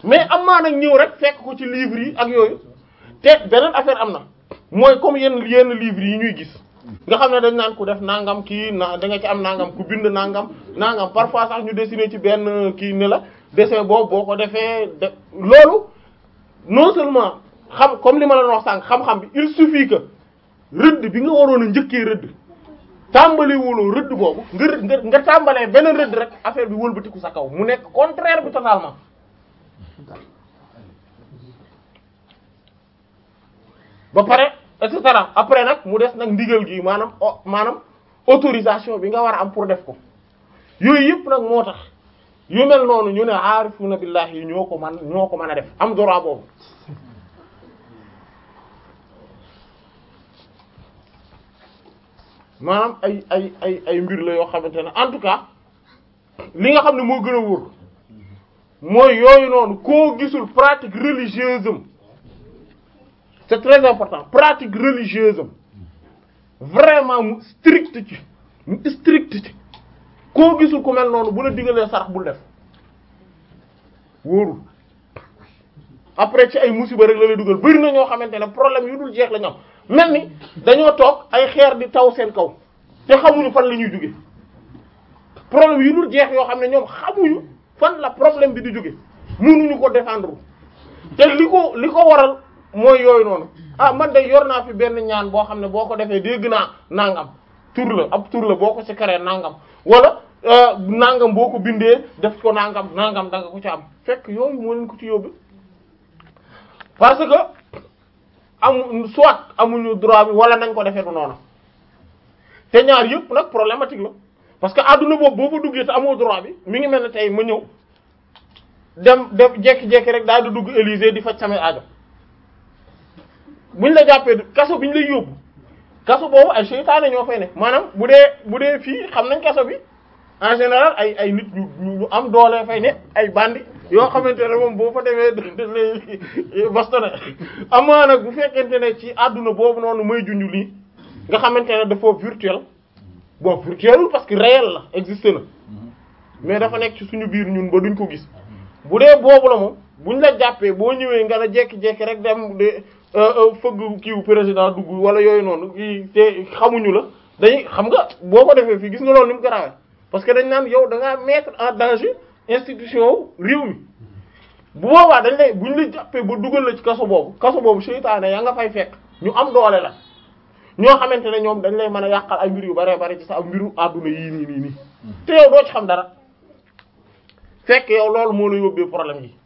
mais am maa nag ñëw rek fekk ko ci livre yi ak yooyu te beneen affaire am na mooy comme yenn yenn livre yi ñuy gis nga xam ne dañ naan ku def nangam kii na da nga ci am nangam ku bind nangam nangam parfois sax ñu dessiner ci benn kii ne la dessin boobu boo ko defee de loolu non seulement xam comme li ma la wax sànq xam-xam bi il suffit que rëdd bi nga waroon a njëkkee rëdd tàmbali wuloo rëdd boobu nga nga nga tàmbalee beneen rëdd rek affaire bi wëlbatiku sa kaw mu nekk contraire bi totalement ba pare et cetera après nag mu des nag ndigal gi maanaam o maanaam autorisation bi nga war a am pour def ko yooyu yëpp nag moo tax yu mel noonu ñu ne aarifuna billahi yi ñoo ko man ñoo ko mën a def am droit boobu maanaam ay ay ay ay mbir la yoo xamante ne en tout cas li nga xam ne moo gën a wóor mooy yooyu noonu koo gisul pratique religieuse am c'est très important pratique religieuse am vraiment mu strict ci mu strict ci koo gisul ku mel noonu bu la digalee sarax bul def wóorul après ci ay musiba rek la lay dugal bari na ñoo xamante ne problème yu dul jeex la ñu am mel ni dañoo toog ay xeer di taw seen kaw te xamuñu fan la ñuy jóge problème yu dul jeex yoo xam ne ñoom xamuñu fan la problème bi di jóge mënuñu ko défendre te li ko li ko waral mooy yooyu noonu ah man de yor naa fi benn ñaan boo xam ne boo ko defee dégg naa nangam tur la ab tur la boo ko ci karee nangam wala nangam boo ko bindee def ko nangam nangam da nga ko ci am fekk yooyu moo leen ko ci yóbbu parce que amu soit amuñu droit bi wala nañ ko defee du noonu te ñaar yëpp nag problématique la parce que adduna boobu boo fa duggee te amoo droit bi mi ngi mel ne tey ma ñëw dem def jekki-jekki rek daal di dugg Élysée di faj samay aajo buñ la jàppee kaso bi ñu lay yóbbu kaso boobu ay seytaane ñoo fay ne maanaam bu dee bu dee fii xam nañ kaso bi en général ay ay nit ñu ñu am doole fay ne ay bandi yoo xamante ne moom boo fa demee daf lay bastonné amaa nag bu fekkente ne ci àdduna boobu noonu may junj lii nga xamante ne dafa virtuel bon virtuel parce que réel la existe na mais dafa nekk ci suñu biir ñun ba duñ ko gis bu dee boobu la moom buñ la jàppee boo ñëwee nga la jekki-jekki rek dem de fëgg kiiw président dugg wala yooyu noonu kii te xamuñu la dañuy xam nga boo ko defee fii gis nga loolu ni mu garaawee parce que dañ naan yow da ngaa mettre en danger institution réew mi bu boobaa dañ lay buñ la jàppee ba dugal la ci kaso boobu kaso boobu seytaane yaa nga fay fekk ñu am doole la ñoo xamante ne ñoom dañ lay mën a yàqal ay mbir yu bare bare ci sa mbiru àdduna yii nii nii nii te yow doo ci xam dara fekk yow loolu moo la yóbbee problème yi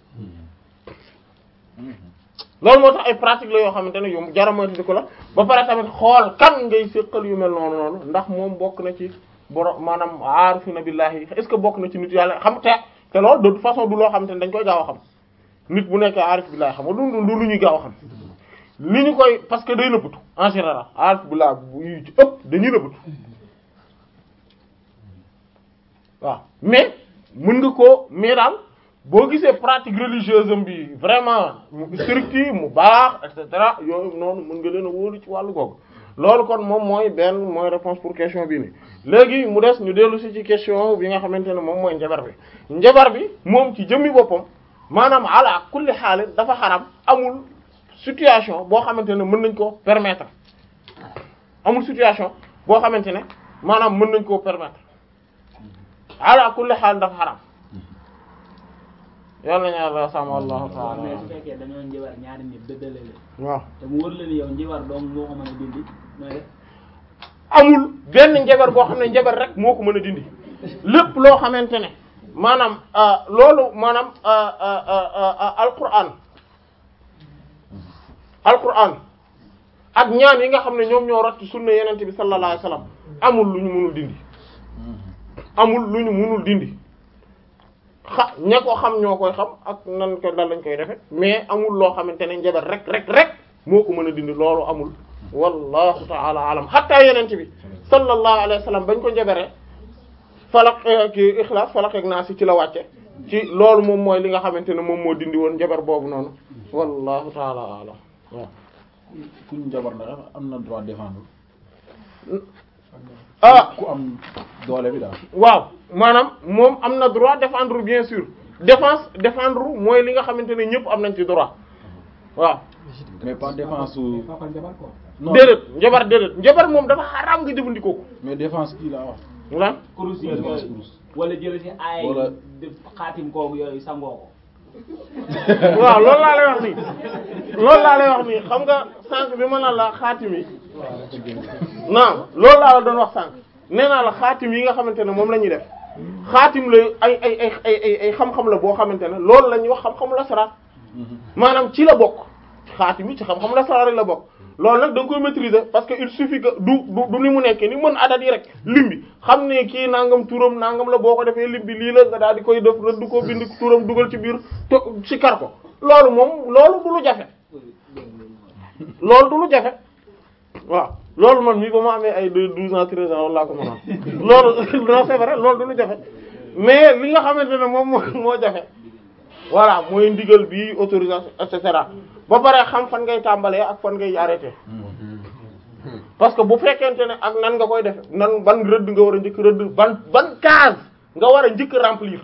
loolu moo tax ay pratique la yoo xamante ne yu jaramoytu di ko la ba pare tamit xool kan ngay séqal yu mel noonu noonu ndax moom bokk na ci borom maanaam aarifina billahi est-ce que bokk na ci nit yàlla xam te te loolu de toute façon du loo xamante ne dañ koy gaaw a xam nit bu nekkee aarif billahi xam nga du du lu ñuy gaaw a xam li ñu koy parce que day nëbbatu en général aarif billahi bu ci ëpp dañuy nëbbatu waaw mais mën nga koo mais daal boo gisee pratique religieuse am bi vraiment mu strict mu baax et cetera yooyu noonu mën nga leen a wóolu ci wàllu googu loolu kon moom mooy benn mooy réponse pour question bii nii léegi mu des ñu dellu si ci question bi nga xamante ne moom mooy njabar bi njabar bi moom ci jëmmi boppam maanaam ala kulli xaal dafa xaram amul situation boo xamante ne mën nañ koo permettre amul situation boo xamante ne maanaam mën nañ koo permettre ala kulli xaal dafa xaram yàlla na yàlla sàmm wallahu ta'ala mais su fekkee dañoo njibar ñaari nit dëddale leen waaw te mu wër la ni yow njibar doom moo ko mën a dindi nooy def amul benn njabar boo xam ne njabar rek moo ko mën a dindi lépp loo xamante ne maanaam loolu maanaam alquran alquran ak ñaan yi nga xam ne ñoom ñoo rot ci sunna yenente bi sallallahu alayhi wasallam amul lu ñu mënul dindi amul lu ñu mënul dindi xa ña ko xam ñoo koy xam ak nan ko dal lañ koy defe mais amul loo xamante ne njabar rek rek rek moo ko mën a dindi loolu amul wallahu ta'ala alam hatta yenente bi sallallahu alayhi wasallam bañ ko njabare falak ki ixlaas falak ak naas ci la wàcce ci loolu moom mooy li nga xamante ne moom moo dindi woon njabar boobu noonu wallahu ta'ala alam waaw ku ñu njabar la am na droit défendre ah ku am doole bi daal waaw maanaam moom am na droit défendre bien sûr défense défendre mooy li nga xamante ne ñëpp am nañ ci droit waaw mais pas défense su. papa njabar quoi. non déedéet njabar déedéet njabar moom dafa xaraam nga jëfandikoo ko mais défense kii laa wax. lan kurus yi Défense yooyu kurus. wala jël ci ay Wala- def xaatim kooku yooyu sangoo ko. waaw loolu laa lay wax nii loolu laa lay wax nii xam nga sànq bi ma naan la xaatim yi non loolu laa la doon wax sànq nee naa la xaatim yi nga xamante ne moom la ñuy def xaatim la ay ay ay ay ay ay xam-xam la boo xamante ne loolu la ñuy wax xam-xamu lasaraar maanaam ci la bokk xaatim yi ci xam-xamu lasaraar rek la bokk loolu nag da nga koy maîtriser parce que il suffit que du du du ni mu nekkee ni mën adat yi rek lim bi xam ne kii nangam turam nangam la boo ko defee lim bi lii la nga daal di koy def rëdd ko bind turam dugal ci biir to ci kar ko loolu moom loolu du lu jafe loolu du lu jafe waaw loolu man mii ba ma amee ay deux douze ans treize ans loolu laa ko mënoon loolu non c'est vrai loolu du lu jafe mais li nga xamante ne moom moo moo jafe voilà mooy ndigal bi autorisation et cetera ba pare xam fan ngay tàmbalee ak fan ngay arrêté parce que bu fekkente ne ak nan nga koy def nan ban rëdd nga war a njëkk rëdd ban ban case nga war a njëkk remplir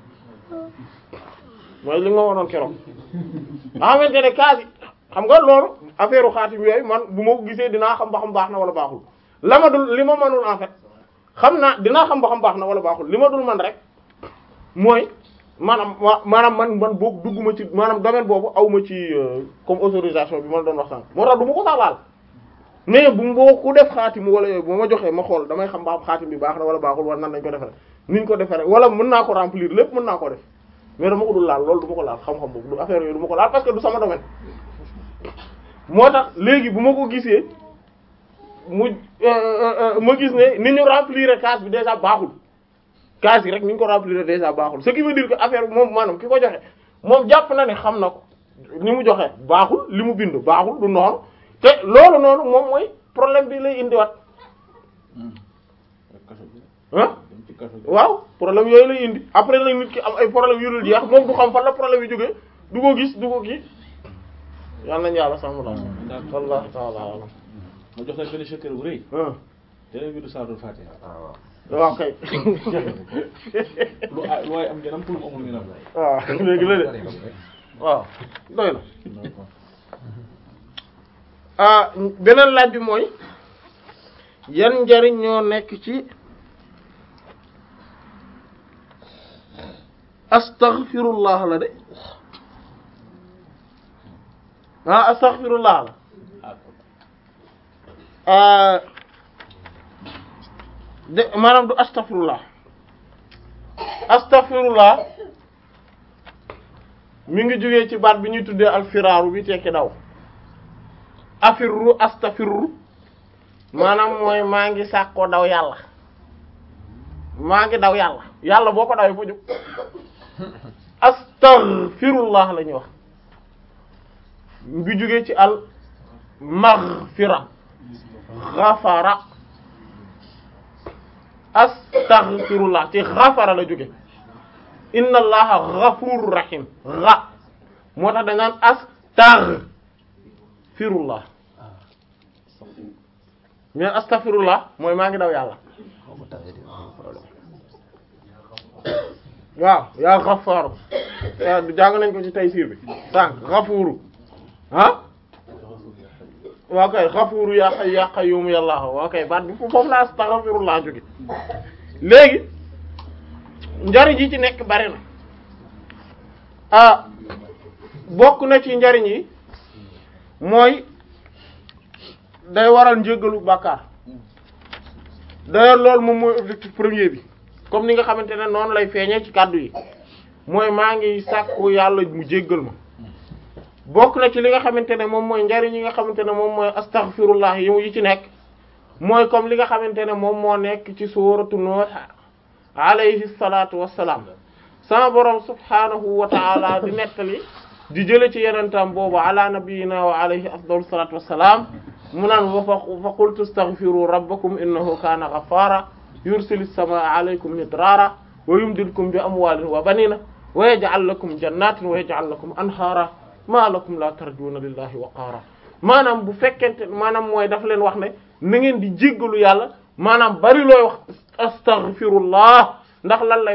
mooy li nga waroon keroog nga xamante ne case yi xam nga loolu affaire xaatim yooyu man bu ma ko gisee dinaa xam ba xam baax na wala baaxul la ma dul li ma mënul en fait xam naa dinaa xam ba xam baax na wala baaxul li ma dul man rek mooy maanaam wa maanaam man man boog dugguma ci maanaam domaine boobu awma ci euh, comme autorisation bi ma la doon wax sànq moo tax du ma ko sax laal mais bu boo ku def xaatim wala yooyu bu ma joxee ma xool damay xam ba xam xaatim bi baax na wala baaxul wala nan lañ ko defaree niñ ko defaree wala mën naa ko remplir lépp mën naa ko def mais dama ko dul laal loolu du ma ko laal xam-xam boobu du affaire yooyu du ma ko laal parce que du sama domaine moo tax léegi bu ma ko gisee mu ma gis ne ni ñu remplir case bi déjà baaxul case yi rek ni ñu ko remplir déjà baaxul ce qui veut dire que affaire bi moom maanaam ki ko joxe moom jàpp na ne xam na ko ni mu joxe baaxul li mu bind baaxul du noonu te loolu noonu moom mooy problème bi lay indiwaat ah dem ci kaso bi. waaw problème yooyu lay indi après nag nit ki am ay problème yu dul jeex moom du xam fan la problème yi jógee du ko gis du ko kii yal nañu yàlla sàmm la wallahu ta'ala alam ma jox la benn secret bu rëy. ah te bi du Saadul Fatiha. waaw kay lu ah lu waay am ngeen am pour mu amul ngeen am. waaw léegi la de waaw doy na d'accord. ah beneen laaj bi mooy yan njariñ ñoo nekk ci astaghfirullah la de ah astaghfirullah la ah de maanaam du astaghfirullah astaghfirullah mi ngi jógee ci baat bi ñuy tuddee alfiraaru bi tekki daw afirru astafirru maanaam mooy maa ngi sàkkoo daw yàlla maa ngi daw yàlla yàlla boo ko dawee fa jóg astaghfirullah la ñuy wax ngi jógee ci al maghfira ghafara astaghfirullah ci ghafara la jóge inna allaha ghafurur rahim gha moo tax dañ naan astaghfirullah mais astaghfirullah mooy maa ngi daw yàlla waaw yaa ghaffaru yaa jàng nañ ko ci taysiir bi sànq ghafuru ah waa kay ghafuru yaa hayyu yaa qayyum yàlla waa kay baat bi foofu la astaghfirullah jóge léegi njariñ yi ci nekk bari na ah bokk na ci njariñ yi mooy day waral njéggalu bàkkaar d'ailleurs loolu moom mooy objectif premier bi comme ni nga xamante ne noonu lay feeñee ci kàddu yi mooy maa ngi sàkku yàlla mu jéggal ma bokk na ci li nga xamante ne moom mooy njariñ yi nga xamante ne moom mooy astaghfirullah yi mu yi ci nekk mooy comme li nga xamante ne moom moo nekk ci suuratu Nuh alayhi salaatu wassalaam sama borom subhaanahu wa ta'ala di nettali di jële ci yenentam boobu ala nabiyyina wa alayhi afdalu salaatu wassalaam mu naan wa fa qultu astaghfiru rabbakum innahu kaana ghaffara yursilis samaa alaykum midraara wa yumdidkum bi amwaalin wa banina wa yaj'al lakum jannatin wa yaj'al lakum anhaara ma lakum la tarjuuna lillahi waqaara maanaam bu fekkente maanaam mooy daf leen wax ne na ngeen di jéggalu yàlla maanaam bari looy wax astaghfirullah ndax lan lay waral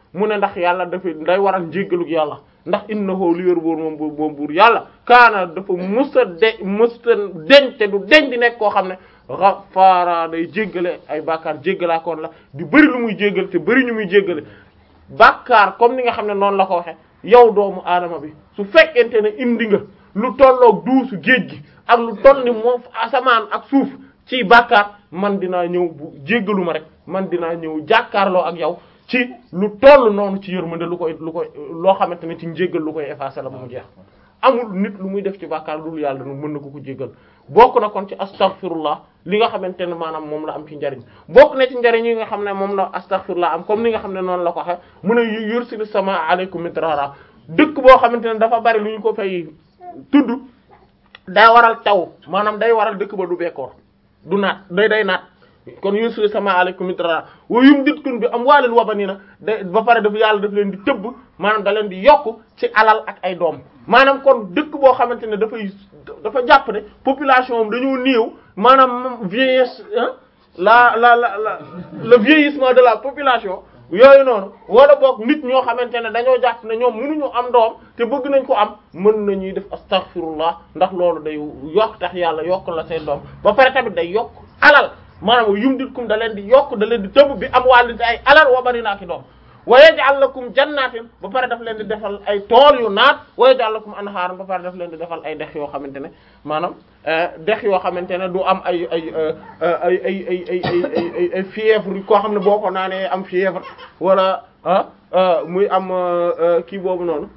mu ne ndax yàlla dafa day waral njéggalug yàlla ndax innahu li wér boor moom moom buur yàlla kaana dafa musta de musta deñ te du deñ di nekk koo xam ne ghafaara day jéggale ay bàkkaar jéggalaakoon la di bëri lu muy jéggale te bëri ñu muy jéggale bàkkaar comme ni nga xam ne noonu la ko waxe yow doomu aadama bi su fekkente ne indi nga lu tolloog duusu géej gi ak lu toll ni moom asamaan ak suuf ci bàkkaar man dinaa ñëw bu jéggalu ma rek man dinaa ñëw jàkkaarloo ak yow ci lu toll noonu ci yërmande lu koy lu koy loo xamante ne ci njéggal lu koy effacer la ba mu jeex amul nit lu muy def ci bàkkaar loolu yàlla nu mën na ko ko jéggal bokk na kon ci astaghfirullah li nga xamante ne maanaam moom la am ci njariñ bokk na ci njariñ yi nga xam ne moom la astaghfirullah am comme ni nga xam ne noonu la ko waxe mu ne yursilu sama aleykum midrara dëkk boo xamante ne dafa bari lu ñu ko fay tudd day waral taw maanaam day waral dëkk ba du bekkoor du naat day day naat kon yursilu sama aleykum midrara wa yumditkum bi amwaalin wa baniina da ba pare daf yàlla daf leen di tëbb maanaam da leen di yokk ci alal ak ay doom maanaam kon dëkk boo xamante ne dafay dafa jàpp ne population am dañoo néew maanaam vieillesse la la la la le vieillissement de la population yooyu noonu wala boog nit ñoo xamante ne dañoo jàpp ne ñoom mënuñu am doom te bëgg nañ ko am mën nañuy def astaghfirullah ndax loolu day yokk tax yàlla yokk la seen doom ba pare tamit day yokk alal maanaam yumditkum da leen di yokk da leen di tëbb bi am wàllite ay alal wa bari naa ki doom wa yaj'al lakum jannatin ba pare daf leen di defal ay tool yu naat wa yaj'al lakum anhaaran ba pare daf leen di defal ay dex yoo xamante ne maanaam dex yoo xamante ne du am ay ay ay ay ay ay ay ay ay fièvre koo xam ne boo ko naanee am fièvre wala ah muy am kii boobu noonu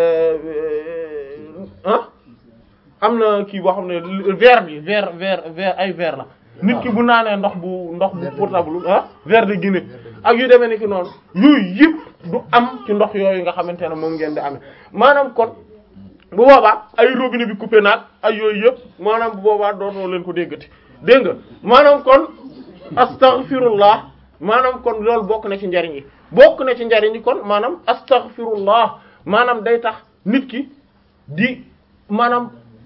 ah am na kii boo xam ne verre bi verre verre verre ay verre la nit ki bu naanee ndox bu ndox bu potable ah verre de Guinée ak yu demee ni ki noonu yooyu yëpp du am ci ndox yooyu nga xamante ne moom ngeen di amee maanaam kon bu boobaa ay robinet bi coupé naag ay yooyu yëpp maanaam bu boobaa dootoo leen ko déggati dégg nga maanaam kon astaghfirullah maanaam kon loolu bokk na ci njariñ yi bokk na ci njariñ yi kon maanaam astaghfirullah maanaam day tax nit ki di maanaam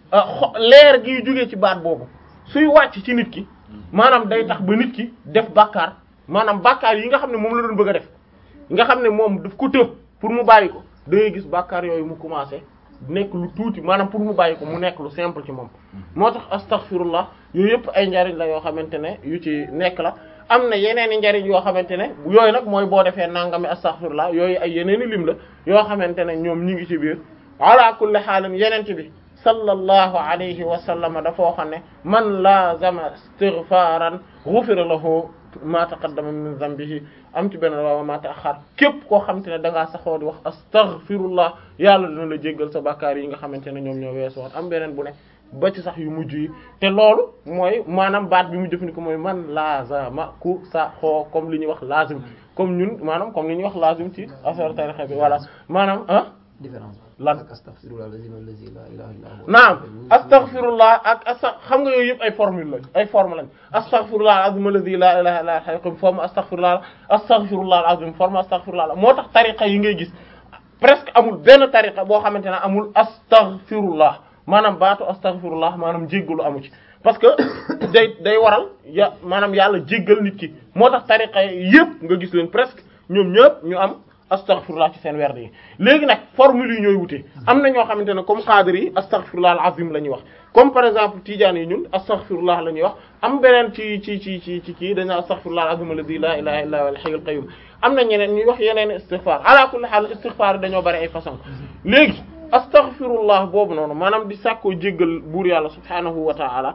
leer giy jógee ci baat boobu suy wàcc ci nit ki maanaam day tax ba nit ki def bàkkaar maanaam bàkkaar yi nga xam ne moom la doon bëgg a def nga xam ne moom daf ko të pour mu bàyyi ko da ngay gis bàkkaar yooyu mu commencé nekk lu tuuti maanaam pour mu bàyyi ko mu nekk lu simple ci moom moo tax astaghfirullah yooyu yëpp ay njariñ la yoo xamante ne yu ci nekk la am na yeneen i njariñ yoo xamante ne yooyu nag mooy boo defee nangami astaghfirullah yooyu ay yeneen i lim la yoo xamante ne ñoom ñi ngi ci biir ala kulli xaalin yenente bi sallallahu alayhi wa sallam dafa waxoon ne man lazama istighfaran ghufira lahu ma taqaddama min dhanbihi am ci benn waaw ma ta'akhkhar képp koo xamante ne da ngaa saxoo di wax astaghfirullah yàlla dina la jéggal sa bàkkaar yi nga xamante ne ñoom ñoo weesu woon am beneen bu ne ba ci sax yu mujj yi te loolu mooy maanaam baat bi mu jëfandikoo mooy man lazama ku saxoo comme li ñuy wax lazim comme ñun maanaam comme li ñuy wax lazim ci affaire tarixa bi voilà maanaam ah différence lan ak astaghfirullah allazi la ilaha illa huwa naam astaghfirullah ak asta xam nga yooyu yëpp ay formule lañ ay forme lañ astaghfirullah al-azim alladhi la ilaha illa huwa al-hayyul forme astaghfirullah astaghfirullah al-azim forme astaghfirullah moo tax tariqa yi ngay gis presque amul benn tariqa boo xamante ne amul astaghfirullah maanaam baatu astaghfirullah maanaam jéggalu amu ci parce que day day waral ya maanaam yàlla jéggal nit ki moo tax tariqa yëpp nga gis leen presque ñoom ñëpp ñu am astaghfirullah ci seen werd yi léegi nag formule yi ñooy wute am na ñoo xamante ne comme xaadir yi astaghfirullah al azim la ñuy wax comme par exemple tidiane yi ñun astaghfirullah la ñuy wax am beneen ci ci ci ci ci kii dañu astaghfirullah al azim alladhi la ilaha illa huwa al hayyul qayyum am na ñeneen ñuy wax yeneen istighfar ala kulli haal istighfar yi dañoo bari ay façon léegi astaghfirullah boobu noonu maanaam di sàkkoo jéggal buur yàlla subhanahu wa ta'ala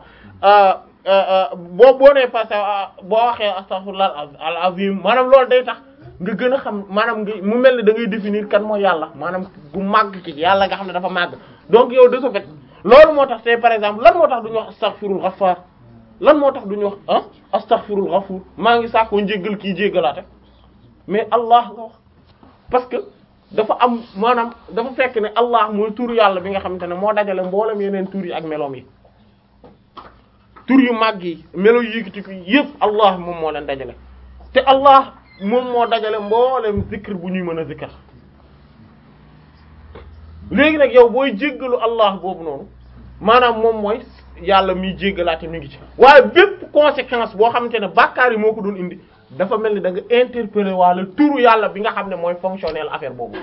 boo boo nee passé boo waxee astaghfirullah al azim maanaam loolu day tax nga gën a xam maanaam nga mu mel ni da ngay définir kan mooy yàlla maanaam gu màgg ci yàlla nga xam ne dafa màgg donc yow de ce fait loolu moo tax tey par exemple lan moo tax duñu wax astaghfirul ghaffar lan moo tax duñu wax ah astaghfirul ghafur maa ngi sàkkoo njéggal kii jéggalaate mais Allah nga wax parce que dafa am maanaam dafa fekk ne Allah mooy tur yàlla bi nga xamante ne moo dajale mboolem yeneen tur yi ak meloom yi tur yu màgg yi melo yi yëkkati ko yëpp Allah moom moo leen dajale te Allah moom moo dajale mboolem zikr bu ñuy mën a zikr léegi nag yow booy jéggalu Allah boobu noonu maanaam moom mooy yàlla miy jéggalaate mi ngi ci waaye bépp conséquence boo xamante ne bàkkaar yi moo ko doon indi dafa mel ni da nga interpeller wala turu yàlla bi nga xam ne mooy fonctionnel affaire boobu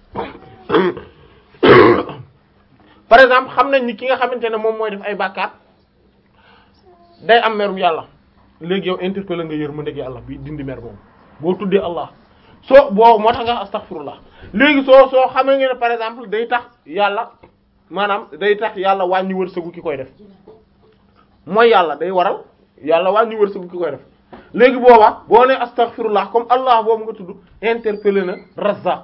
par exemple xam nañ ni ki nga xamante ne moom mooy def ay bàkkaar day am merum yàlla léegi yow interpeller nga yërmande yàlla bi dindi mer moom boo tuddee Allah soo boo moo tax nga astaghfirullah léegi soo soo xamee nga ne par exemple day tax yàlla maanaam day tax yàlla wàññi wërsëgu ki koy def mooy yàlla day waral yàlla wàññi wërsëgu ki koy def léegi booba boo ne astaghfirullah comme Allah boobu nga tudd interpeller na Razzaq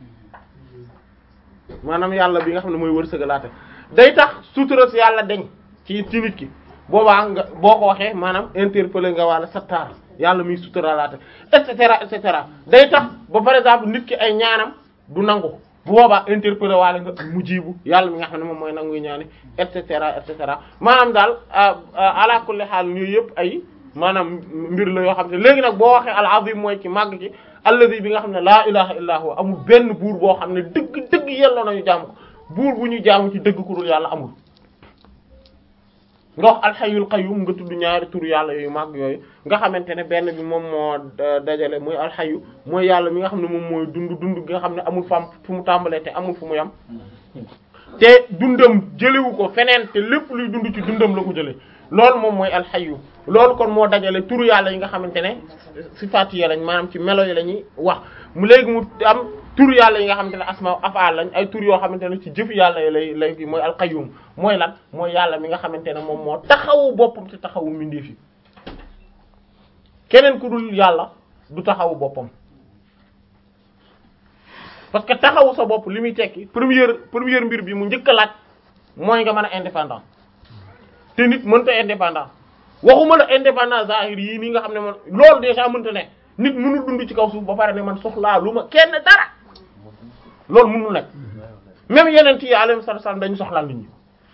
maanaam yàlla bi nga xam ne mooy wërsëgalaate day tax sutura si yàlla deñ ci ci nit ki boobaa nga boo ko waxee maanaam interpeller nga wàlla Sattar yàlla muy suturalaate et cetera et cetera day tax ba par exemple nit ki ay ñaanam du nangu bu boobaa interpeller waale nga mujibu yàlla mi nga xam ne moom mooy nanguy ñaani et cetera et cetera maanaam daal ala kulli xaal yooyu yëpp ay maanaam mbir la yoo xam ne léegi nag boo waxee al azim mooy ci màgg ci alladi bi nga xam ne laa ilaha illa huwa amul benn buur boo xam ne dëgg dëgg yelloo nañu jaamu ko buur bu ñu jaamu ci dëgg ku dul yàlla amul nga wax alxayul qayyum nga tudd ñaari tur yàlla yooyu màgg yooyu nga xamante ne benn bi moom moo dajale muy alxayu mooy yàlla mi nga xam ne moom mooy dund dund gi nga xam ne amul fam fu mu tàmbalee te amul fu mu yam te dundam jëlewu ko feneen te lépp luy dund ci dundam la ko jële loolu moom mooy alxayu loolu kon moo dajale turu yàlla yi nga xamante ne sifaat yi lañ maanaam ci melo yi la ñuy wax mu léegi mu am turu yàlla yi nga xamante ne asma afaal lañ ay tur yoo xamante ne ci jëf yàlla yi lay lay mooy alqayyum mooy lan mooy yàlla mi nga xamante ne moom moo taxawu boppam te taxawu mbindeef yi keneen ku dul yàlla du taxawu boppam parce que taxawu sa bopp li muy tekki première première mbir bi mu njëkk a laaj mooy nga mën a indépendant te nit mënta indépendant waxuma la indépendant zahir yii nii nga xam ne man loolu déjà mënta ne nit mënul dund ci kaw suuf ba pare ne man soxlaa lu ma kenn dara loolu mënul nekk même yeneen yi alayhi salaam dañu soxlaal nit ñi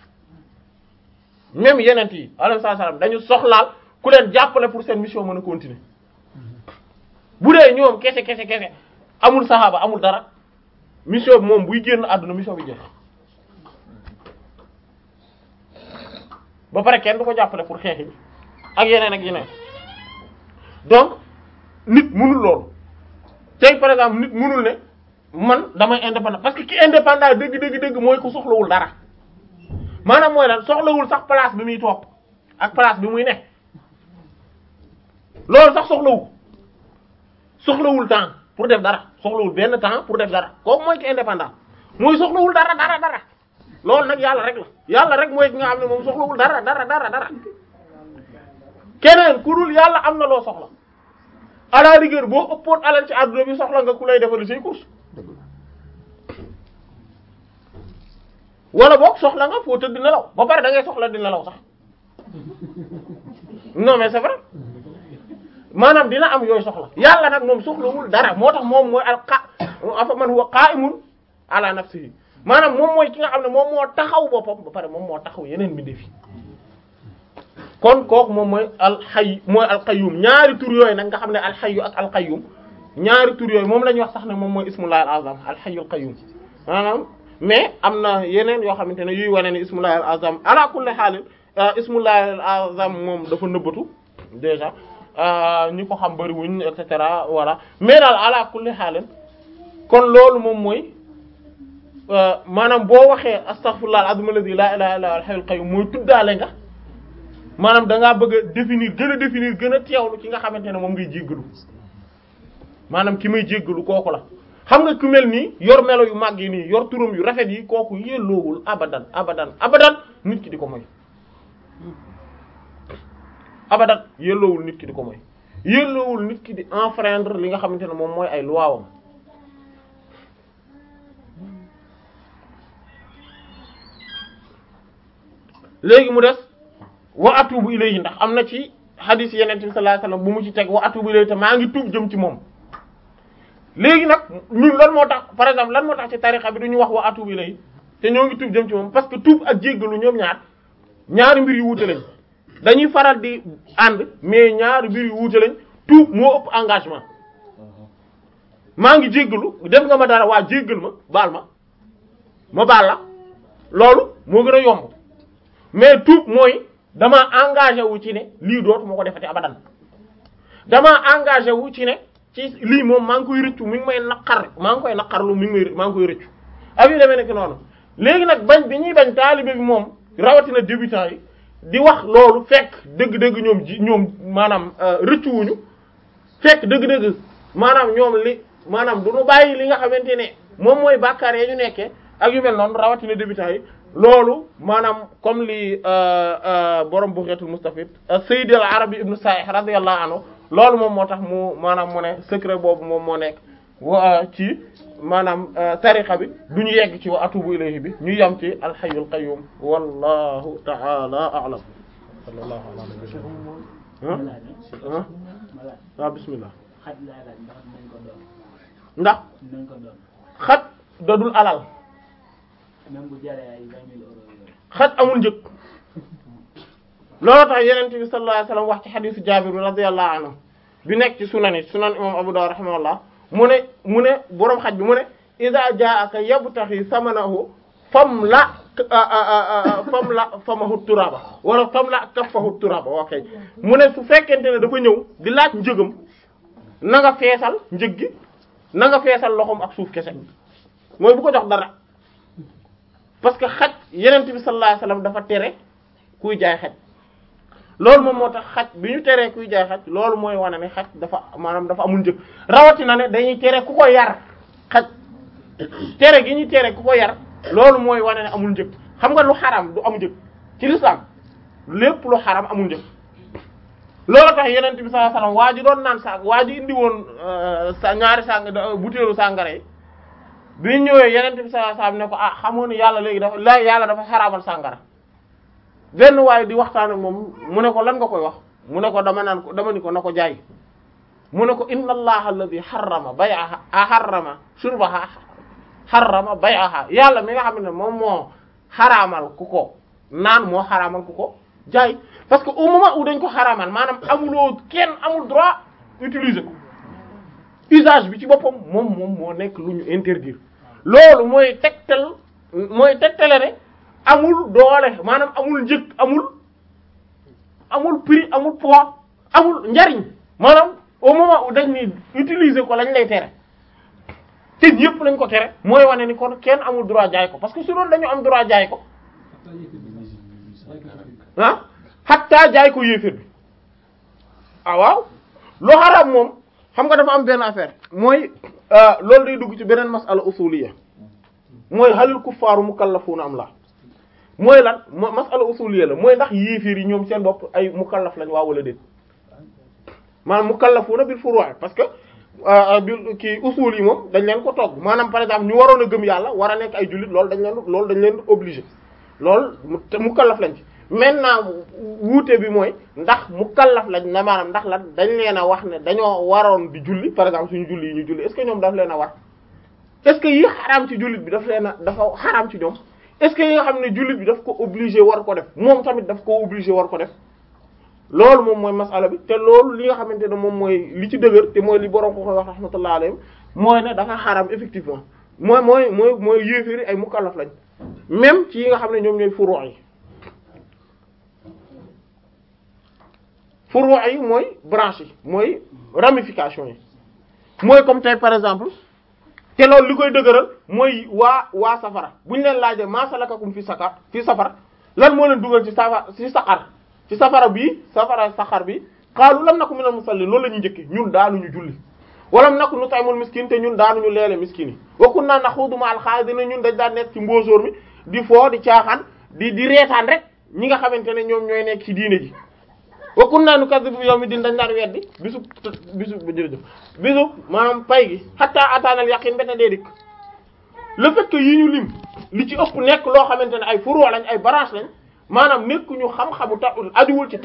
même yeneen yi alayhi salaam dañu soxlaal ku leen jàppale pour seen mission mën a continuer bu dee ñoom kese kese kese amul saxaaba amul dara mission bi moom buy génn àdduna mission bi jeex ba pare kenn du ko jàppale pour xeex yi ak yeneen ak yeneen donc nit mënul loolu tey par exemple nit mënul ne man damay indépendant parce que ki indépendant dëgg dëgg dëgg mooy ko soxlawul dara maanaam mooy lan soxlawul sax place bi muy toog ak place bi muy ne loolu sax soxlawu soxlawul temps pour def dara soxlawul benn temps pour def dara kooku mooy ki indépendant mooy soxlawul dara dara dara loolu nag yàlla rek la yàlla rek mooy ki nga xam ne moom soxlawul dara dara dara dara keneen ku dul yàlla am na loo soxla à la rigueur boo ëppoon alal ci àdduna bi soxla nga ku lay defal say course wala boog soxla nga foo tëdd nelaw ba pare da ngay soxla di nelaw sax non mais c'est vrai maanaam dina am yooyu soxla yàlla nag moom soxlawul dara moo tax moom mooy al qa afa man huwa qa'imun ala nafsihi maanaam moom mooy ki nga xam ne moom moo taxaw boppam ba pare moom moo taxaw yeneen mbindeef yi kon kooku moom mooy alxay mooy alqayyum ñaari tur yooyu nag nga xam ne alxayyu ak alqayyum ñaari tur yooyu moom la ñuy wax sax ne moom mooy ismullahi al-azam alxayyul qayyum maanaam mais am na yeneen yoo xamante ne yuy wane ne ismullahi al-azam ala kulli haal ismullahi al-azam moom dafa nëbbatu déjà ñi ko xam bariwuñ et cetera voilà mais daal ala kulli haal kon loolu moom mooy maanaam boo waxee astaghfirullah al-azim alladhi la ilaha illa huwa al-hayyul qayyum mooy tuddaale nga maanaam da ngaa bëgg a définir gën a définir gën a teewlu ki nga xamante ne moom ngay jéggalu maanaam ki may jéggalu kooku la xam nga ku mel nii yor melo yu màgg yi nii yor turam yu rafet yi kooku yelloowul abadan abadan abadan nit ki di ko moy abadan yelloowul nit ki di ko moy yelloowul nit ki di enfreindre li nga xamante ne moom mooy ay luwaawam léegi mu des wa atubu ilayhi ndax am na ci hadith yeneen bi sallallahu alayhi wasallam bu mu ci teg wa atubu ilayhi te maa ngi tuub jëm ci moom léegi nag ñun lan moo tax par exemple lan moo tax ci tarixa bi du ñu wax wa atubu ilayhi te ñoo ngi tuub jëm ci moom parce que tuub ak jéggalu ñoom ñaar ñaari mbir yu wuute lañ dañuy faral di ànd mais ñaari mbir yu wuute lañ tuub moo ëpp engagement maa ngi jéggalu def nga ma dara waa jéggal ma baal ma ma baal la loolu moo gën a yomb mais tuub mooy dama engagé wu ci ne lii dootu ma ko defati abadan damaa engagé wu ci ne ci lii moom maa ngi koy rëccu mi ngi may naqar maa ngi koy naqarlu mi ngi may maa ngi koy rëccu ak yu demee nekk noonu léegi nag bañ bi ñuy bañ taalibe bi moom rawatina débutant yi di wax loolu fekk dëgg-dëgg ñoom ji ñoom maanaam rëccu wuñu fekk dëgg-dëgg maanaam ñoom li maanaam du ñu bàyyi li nga xamante ne moom mooy bàkkaar ya ñu nekkee ak yu mel noonu rawatina débutant yi loolu maanaam comme li borom Bughatul Mustafid Sayyid al-Arabi ibn Sa'ih radiyallahu anhu loolu moom moo tax mu maanaam mu ne secret boobu moom moo nekk wa ci maanaam tariqa bi du ñu yegg ci wa atubu ilayhi bi ñu yam ci al-hayyul qayyum wallahu ta'ala a'lam sallallahu ala nabiyyina ah ah waaw bismillah xaj laay laaj ndax dinañ ko doon ndax dinañ ko doon xaj dodul alal même bu jaree ay vingt mille euros yooyu xaj amul njëg loolu tax yenente bi sallallahu alayhi wasallam wax ci xadisu Jaabir bi radiyallahu anhu bi nekk ci sunan yi sunan imam Abu Dawud rahimahullah mu ne mu ne boroom xaj bi mu ne iza jaa'aka yabtaxi samanahu fam la fam la famahu turaba wala fam la kaffahu turaba ok mu ne su fekkente ne dafa ñëw di laaj njëgam na nga feesal njëg gi na nga feesal loxoom ak suuf kese mooy bu ko jox dara parce que xaj yenent bi sallallahu alayhi wasallam dafa tere kuy jaay xaj loolu moom moo tax xaj bi ñu teree kuy jaay xaj loolu mooy wane ne xaj dafa maanaam dafa amul njëg rawatina ne dañuy tere ku ko yar xaj tere gi ñuy tere ku ko yar loolu mooy wane ne amul njëg xam nga lu xaram du am njëg ci l'islam lépp lu xaram amul njëg loolu tax yenent bi sallallahu alayhi wasallam waa ji doon naan sa waa ji indi woon sa ñaari sang butéelu sàngara yi bi ñëwee yenent bi sallallahu alayhi wasallam ne ko ah xamoon ne yàlla léegi dafa la yàlla dafa xaraamal sàngara benn waaye di waxtaan ak moom mu ne ko lan nga koy wax mu ne ko dama naan ko dama ni ko na ko jaay mu ne ko inna allaha alladhi harrama bay'aha harrama shurbaha harrama bay'aha yàlla mi nga xam ne moom moo xaraamal ku ko naan moo xaraamal ku ko jaay parce que au moment où dañ ko xaraamal maanaam amuloo kenn amul droit utiliser ko usage bi ci boppam moom moom moo nekk lu ñu interdire loolu mooy tegtal mooy tegtale ne amul doole maanaam amul njëg amul amul prix amul poids amul njariñ maanaam au moment où dañ ni utiliser ko lañ lay tere te yëpp lañ ko tere mooy wane ni kon kenn amul droit jaay ko parce que su doon dañu am droit jaay ko ah hatta jaay ko yéeféer bi ah waaw lu xaraam moom xam nga dafa am benn affaire mooy loolu day dugg ci beneen masala usuliyya mooy halil kuffaaru mukallafuuna am la mooy lan mo masala usuliyya la mooy ndax yéeféer yi ñoom seen bopp ay mukallaf lañ waa wala déet maanaam mukallafuuna bil furu' parce que bil kii usul yi moom dañ leen ko togg maanaam par exemple ñu waroon a gëm yàlla war a nekk ay jullit loolu dañ leen loolu dañ leen obligé loolu mukallaf lañ ci maintenant wuute bi mooy ndax mukallaf lañ na maanaam ndax lan dañ leen a wax ne dañoo waroon di julli par exemple suñu julli yi ñu julli est-ce que ñoom daf leen a war est-ce que yi xaraam ci jullit bi daf leen a dafa xaraam ci ñoom est-ce que yi nga xam ne jullit bi daf ko obligé war ko def moom tamit daf ko obligé war ko def loolu moom mooy masala bi te loolu li nga xamante ne moom mooy li ci dëgër te mooy li borom ko koy wax rahmatullah alayhi mooy ne dafa xaraam effectivement mooy mooy mooy mooy yéeféri ay mukallaf lañ même ci yi nga xam ne ñoom ñooy furu' yi furu' yi mooy branche yi mooy ramification yi mooy comme tey par exemple te loolu li koy dëgëral mooy waa waa safara bu ñu leen laajee maa salakakum fi sakar fi safar lan moo leen dugal ci safar ci saqar ci safara bii safara saxar bi xaalu lam naku minal musallin loolu la ñuy njëkki ñun daanuñu julli walam naku nut'imul miskin te ñun daanuñu leele miskin yi wa kunna naxuudu ma'al xaa'idina ñun dañ daan nekk ci mbóosóor mi di foo di caaxaan di di reetaan rek ñi nga xamante ne ñoom ñooy nekk ci diine ji wa kunna nukazzibu bi yawmi din dañ daan weddi bisu bisu jërëjëf bisu maanaam pay gi hatta ataanal yaqin bete dee dikk le fait que yi ñu lim li ci ëpp nekk loo xamante ne ay furu lañ ay branche lañ maanaam nekk ñu xam-xamu ta ajuwul ci